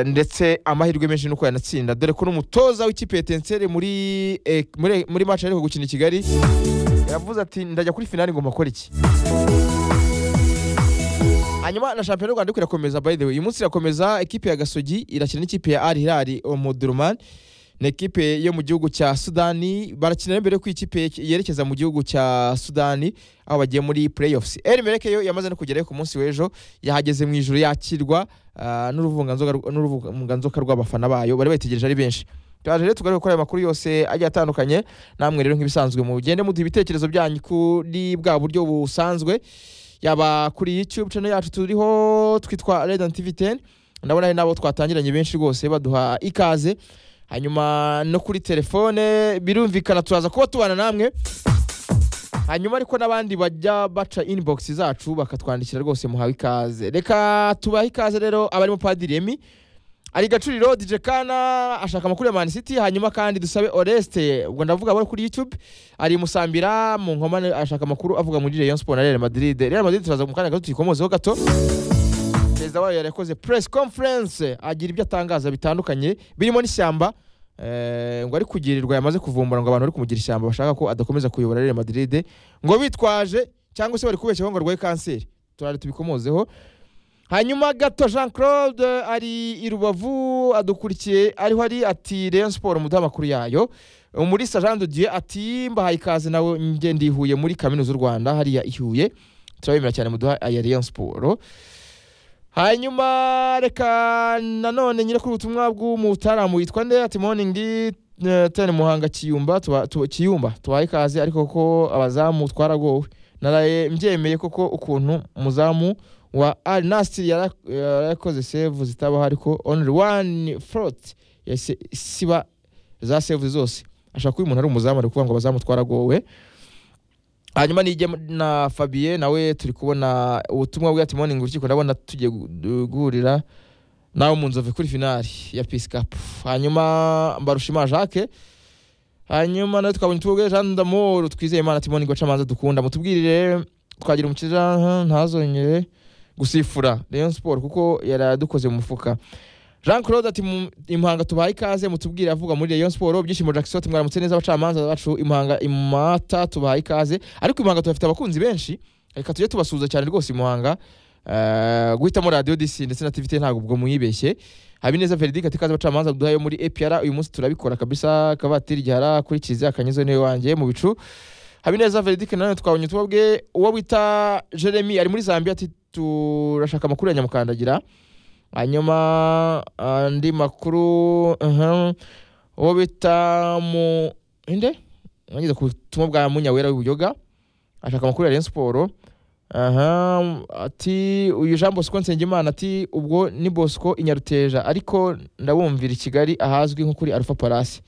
ndetse amahirwe menshi nuko yanatsinda dore ko n'umutoza w'ikipe etenseri muri eh, muri muri match ariko gukina i kigali yavuze ati ndajya kuri finali ngomba gukora iki hanyuma na shampiyona y'u rwanda ariko irakomeza by the way uyu munsi irakomeza ikipe ya gasogi irakina n'ikipe ya al hilal omudurumani ni ikipe yo mu gihugu cya sudani barakina mbere y'uko ikipe yerekeza mu gihugu cya sudani aho bagiye muri playoffs eri mereke yo yamaze no kugerayo ku munsi w'ejo yahageze mu ijoro yakirwa ah, n'uruvunganzoka n'uruvunganzoka rw'abafana bayo bari bayitegereje ari benshi turaje rero tugaruke kuri aya makuru yose agiye atandukanye namwe rero nk'ibisanzwe mugende muduha ibitekerezo byanyu kuri bwa buryo busanzwe yaba kuri youtube channel yacu turiho twitwa redan tv 10 ndabona hari n'abo twatangiranye benshi rwose baduha ikaze hanyuma no kuri telefone birumvikana turaza kuba tubana namwe hanyuma ariko n'abandi bajya baca inbox zacu bakatwandikira rwose muhawe ikaze reka tubahe ikaze rero abarimo padiri emi ari gacuriro dj kana ashaka amakuru ya man city hanyuma kandi dusabe oreste ubwo ndavuga abo kuri youtube ari musambira mu nkomane ashaka amakuru avuga muri rayon sport na real madrid real madrid turaza mu kanya gato tuyikomozeho gato perezida wayo yari yakoze press conference agira ibyo atangaza bitandukanye birimo n'ishyamba eh, ngo ari kugirirwa yamaze kuvumbura ngo abantu bari kumugira ishyamba bashaka ko adakomeza kuyobora real madrid ngo bitwaje cyangwa se bari kubeshyaho ngo arwaye kanseri turare tubikomozeho hanyuma gato jean claude ari i rubavu adukurikiye ariho ari ati rayon sport umuduha amakuru yayo umurisa jean de dieu ati mbahaye ikaze nawe njye ndi i huye muri kaminuza y'u rwanda hariya i huye turabemera cyane muduha aya rayon sport hanyuma reka nanone nyine kuri ubutumwa bw'umutaramu witwa nde ati morning eh, ten muhanga kiyumba tuba- tu- kiyumba tubaye ikaze ariko ko abazamu twaragowe naraye mbyemeye koko ukuntu umuzamu wa al nasir yara- yarakoze save zitabaho ariko only one frot yahise siba za save zose ashaka ko uyu muntu ari umuzamu ari kuvuga ngo abazamu twaragowe hanyuma nijya na fabien nawe turi kubona ubutumwa bwa timoning urukiko ndabona tugiye gu- guhurira nawe mu nzove kuri finali ya pisikapu hanyuma mbarushima jacques hanyuma nawe twabonye tubwe jean damour twizeye imana timoning bacamanza dukunda mutubwirire twagira umukiza "Aha, ntazongere gusifura rayon sport kuko yaradukoze mu mufuka jean claude ati "Mu- impanga tubaye ikaze mutubwire avuga muri rayon sport byishimo jackson ati mwaramutse neza abacamanza bacu impanga imata tubaye ikaze ariko impanga tubafite abakunzi benshi reka tujye tubasuhuza cyane rwose imuhanga Eh, guhitamo radiyo disi ndetse na tivite ntabwo ubwo muyibeshye habineza veridike ati ikaze abacamanza duhaye muri epr uyu munsi turabikora kabisa kavatiri gihara kuri kiliziya kanyezo niwe wanjye mu bicu habineza veridike nanone twabonye twabwe uwo bita jeremy ari muri zambia ati turashaka amakuru ya nyamukandagira hanyuma andi makuru uhum, uwo bita mu inde nageze ku butumwa bwa munyawera w'ubuyoga ashaka amakuru ya rayon siporo aha ati uyu jean bosco nsengimana ati ubwo ni bosco inyaruteja ariko ndabumvira i kigali ahazwi nko kuri alpha palasi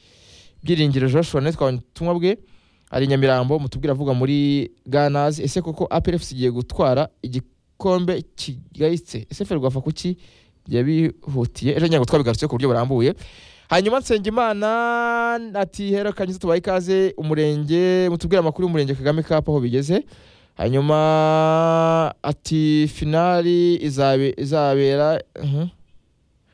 byiringiro joshua nawe twabonye ubutumwa bwe ari nyamirambo mutubwira avuga muri ganazi ese koko aplfc igiye gutwara igikombe kigayitse ese ferwafa kuki yabihutiye ejo ngira ngo twabigarutse ku buryo burambuye hanyuma nsengimana ati hero kanyiza tubaye ikaze umurenge mutubwire amakuru y'umurenge kagame kapu aho bigeze hanyuma ati finali izabe, izabera mhm.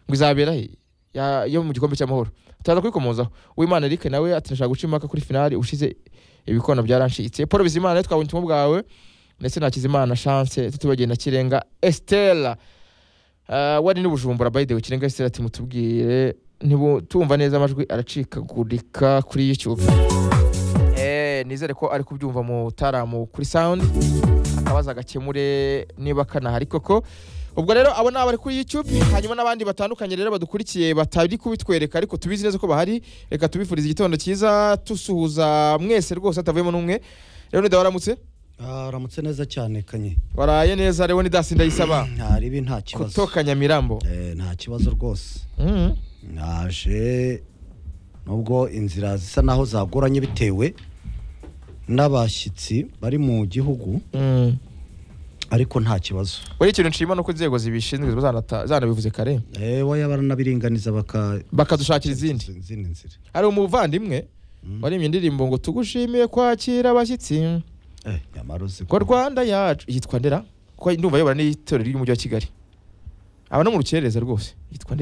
ngo izabera he? Ya- yo mu gikombe cy'amahoro turaza kubikomozaho uwimana eric nawe ati nashaka guca impaka kuri finali ushize ibikono byarancitse paul bizimana nawe twabonye ubutumwa bwawe ndetse na kizimana chance tutibagenda na kirenga estela Uh, wari n'ubujumbura by the way kirenga estela ati mutubwire ntibu- tumva neza amajwi aracikagurika kuri youtube Eh, nizere ko ari kubyumva mu taramu kuri sound akabaza agakemure niba kanahari koko ubwo rero abo ni abari kuri youtube hanyuma n'abandi batandukanye rero badukurikiye batari kubitwereka ariko tubizi neza ko bahari reka tubifurize igitondo cyiza tusuhuza mwese rwose hatavuyemo n'umwe rero nida waramutse Ah, aramutse neza cyane kanye waraye neza rero nidasi ndayisaba nta ribi nta kibazo kuto kanyamirambo Eh, nta kibazo rwose Mhm. naje nubwo inzira zisa naho zagoranye bitewe n'abashyitsi bari mu gihugu Mm. ariko nta kibazo buri ikintu nshima nuko inzego zibishinzwe ziba zanata- zanabivuze kare Eh, waya baranabiringaniza baka bakadushakira izindi izindi nzira hari umuvandimwe waremye indirimbo ngo tugushimiye kwakira abashyitsi Eh, nyamara uzi ngo ko- rwanda yacu yitwa ndera kuko ndumva ayobora n'itorero ry'umujyi wa kigali aba no mu rukerereza rwose yitwa